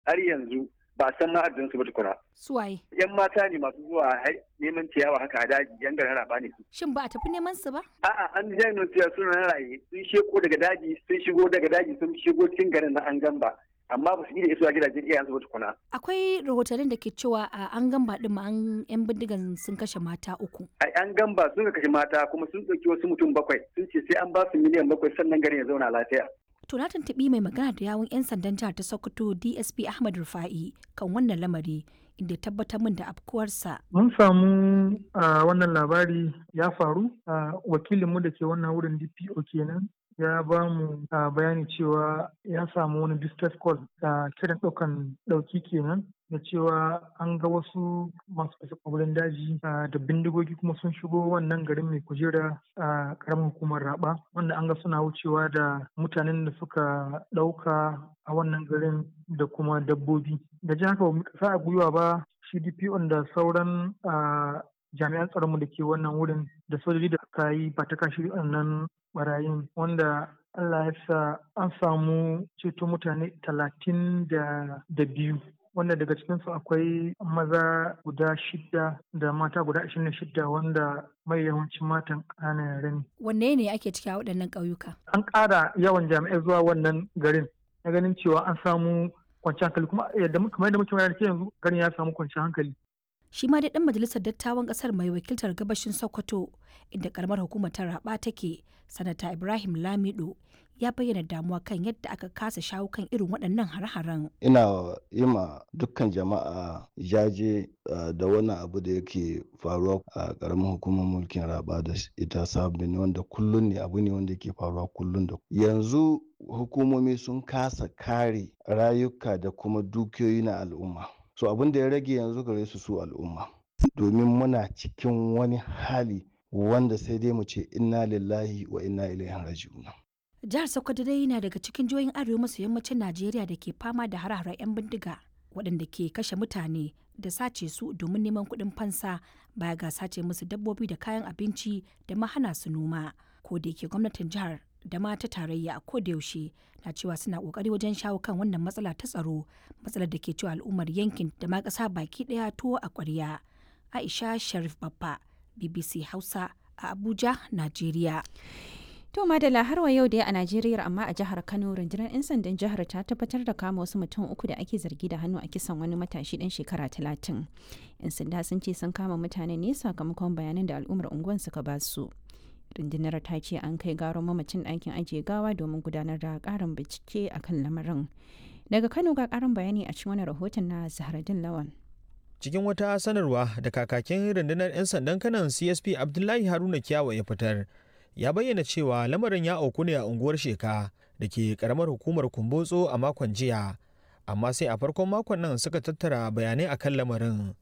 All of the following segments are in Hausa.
har yanzu ba a san ma'adin su ba tukuna. Suwaye. Yan mata ne masu zuwa neman ciyawa haka a daji yan garin raba ne su. Shin ba a tafi neman su ba? A'a an jami'in cewa suna na raye sun sheko daga daji sun shigo daga daji sun shigo cikin garin na an gamba. amma ba su yi da isuwa gidajen iyayensu ba tukuna. Akwai rahotannin da ke cewa a an gamba din ma an yan bindigan sun kashe mata uku. A an gamba sun kashe mata kuma sun ɗauki wasu mutum bakwai sun ce sai an ba su miliyan bakwai sannan garin ya zauna lafiya. To na tuntuɓi mai magana da yawun 'yan sandan jihar ta Sokoto DSP Ahmad Rufa'i kan wannan lamari inda tabbatar min da afkuwarsa. Mun samu a wannan labari ya faru a wakilinmu da ke wannan wurin DPO kenan ya ba mu bayani cewa ya samu wani distress call da kiran ɗaukan ɗauki kenan da cewa an ga wasu masu kashe kwabalin daji da bindigogi kuma sun shigo wannan garin mai kujera a ƙaramin hukumar raba wanda an ga suna wucewa da mutanen da suka ɗauka a wannan garin da kuma dabbobi da ji haka ba mu kasa a gwiwa ba shi DPO da sauran jami'an tsaronmu da ke wannan wurin da sojoji da suka yi ba ta kashi wannan barayin wanda Allah ya sa an samu ceto mutane talatin da biyu wanda daga cikinsu akwai maza guda shida da mata guda ashirin da shida wanda mai yawancin matan ƙananan yare ne. Wanne ne ake ciki a waɗannan ƙauyuka? An ƙara yawan jami'ai zuwa wannan garin na ganin cewa an samu kwanciyar hankali kuma kamar yadda muke bayar yanzu garin ya samu kwanciyar hankali. shi ma dai dan majalisar dattawan kasar mai wakiltar gabashin sokoto inda karamar hukumar ta raba take sanata ibrahim lamido ya bayyana damuwa kan yadda aka kasa shawo kan irin waɗannan hare-haren ina yi ma dukkan jama'a jaje da wani abu da yake faruwa a karamar hukumar mulkin raba da ita sabbin wanda kullum ne abu ne wanda yake faruwa kullum da yanzu hukumomi sun kasa kare rayuka da kuma dukiyoyi na al'umma so abin da ya rage yanzu gare su su al'umma domin muna cikin wani hali wanda sai dai mu ce inna lillahi wa inna ilaihi raji'un jihar sokoto dai yana daga cikin jihohin arewa maso yammacin najeriya da ke fama da hare-haren 'yan bindiga waɗanda ke kashe mutane da sace su domin neman kuɗin fansa baya ga sace musu dabbobi da kayan abinci da ma hana su noma ko da yake gwamnatin jihar da ma ta tarayya a kodayaushe na cewa suna kokari wajen shawo kan wannan matsala ta tsaro matsalar da ke cewa al'ummar yankin da ma ƙasa baki ɗaya tuwo a ƙwarya aisha sharif babba bbc hausa a abuja najeriya To Madala har wa yau dai a Najeriya amma a jihar Kano rundunar 'yan sandan jihar ta tabbatar da kama wasu mutum uku da ake zargi da hannu a kisan wani matashi dan shekara talatin. 'Yan sanda sun ce sun kama mutane ne sakamakon bayanan da al'ummar unguwan suka ba su. rundunar ta ce an kai garon mamacin ɗakin ajiye gawa domin gudanar da ƙarin bincike a kan lamarin daga kano ga ƙarin bayani a cikin wani rahoton na zahradin lawan cikin wata sanarwa da kakakin rundunar 'yan sandan kanan csp abdullahi haruna kiyawa ya fitar ya bayyana cewa lamarin ya auku ne a unguwar sheka da ke karamar hukumar kumbotso a makon jiya amma sai a farkon makon nan suka tattara bayanai akan lamarin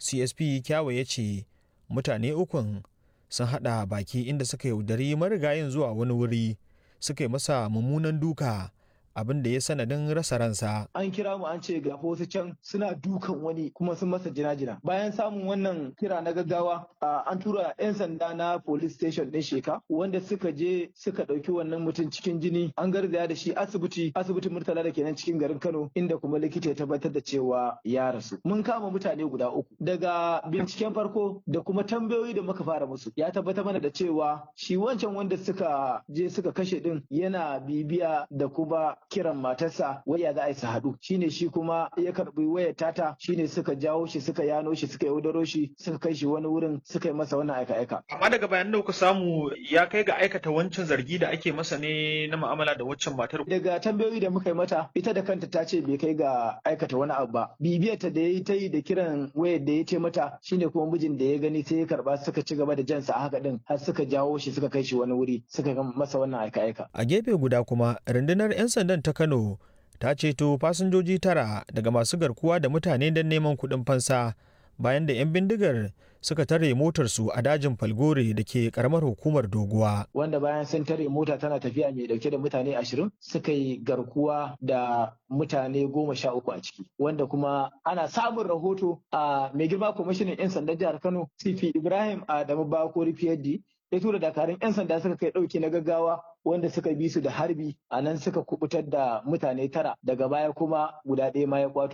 csp kyawa ya ce mutane ukun sun haɗa baki inda suka yaudari marigayin zuwa wani wuri suka yi masa mummunan duka abin da ya sanadin rasa ransa. An kira mu an ce ga wasu can suna dukan wani kuma sun masa jina-jina. Bayan samun wannan kira na gaggawa an tura 'yan sanda na police station ɗin sheka wanda suka je suka ɗauki wannan mutum cikin jini an garzaya da shi asibiti asibitin murtala da kenan cikin garin Kano inda kuma likita ya tabbatar da cewa ya rasu. Mun kama mutane guda uku daga binciken farko da kuma tambayoyi da muka fara musu ya tabbatar mana da cewa shi wancan wanda suka je suka kashe din yana bibiya da kuma kiran matarsa waya za a yi su haɗu shine shi kuma ya karbi wayar tata shine suka jawo shi suka yano shi suka yaudaro shi suka kai shi wani wurin suka yi masa wannan aika-aika. Amma daga bayan da kuka samu ya kai ga aikata wancan zargi da ake masa ne na mu'amala da waccan matar. Daga tambayoyi da muka yi mata ita da kanta ta ce bai kai ga aikata wani abu ba. Bibiyarta da ya yi ta yi da kiran wayar da ya ce mata shine kuma mijin da ya gani sai ya karba suka ci gaba da jansa a haka din har suka jawo shi suka kai shi wani wuri suka masa wannan aika-aika. A gefe guda kuma rundunar 'yan sandan ta Kano ta ceto fasinjoji tara daga masu garkuwa da mutane don neman kuɗin fansa bayan da 'yan bindigar suka tare motarsu a dajin falgore da ke karamar hukumar doguwa. Wanda bayan sun tare mota tana tafiya mai dauke da mutane ashirin suka yi garkuwa da mutane goma sha uku a ciki. Wanda kuma ana samun rahoto a mai girma kwamishinan 'yan sandan jihar Kano CP Ibrahim Adamu Bakori Fiyaddi ya tura dakarun 'yan sanda suka kai ɗauki na gaggawa wanda suka bi su da harbi a nan suka kubutar da mutane tara daga baya kuma guda ɗaya ma ya kwato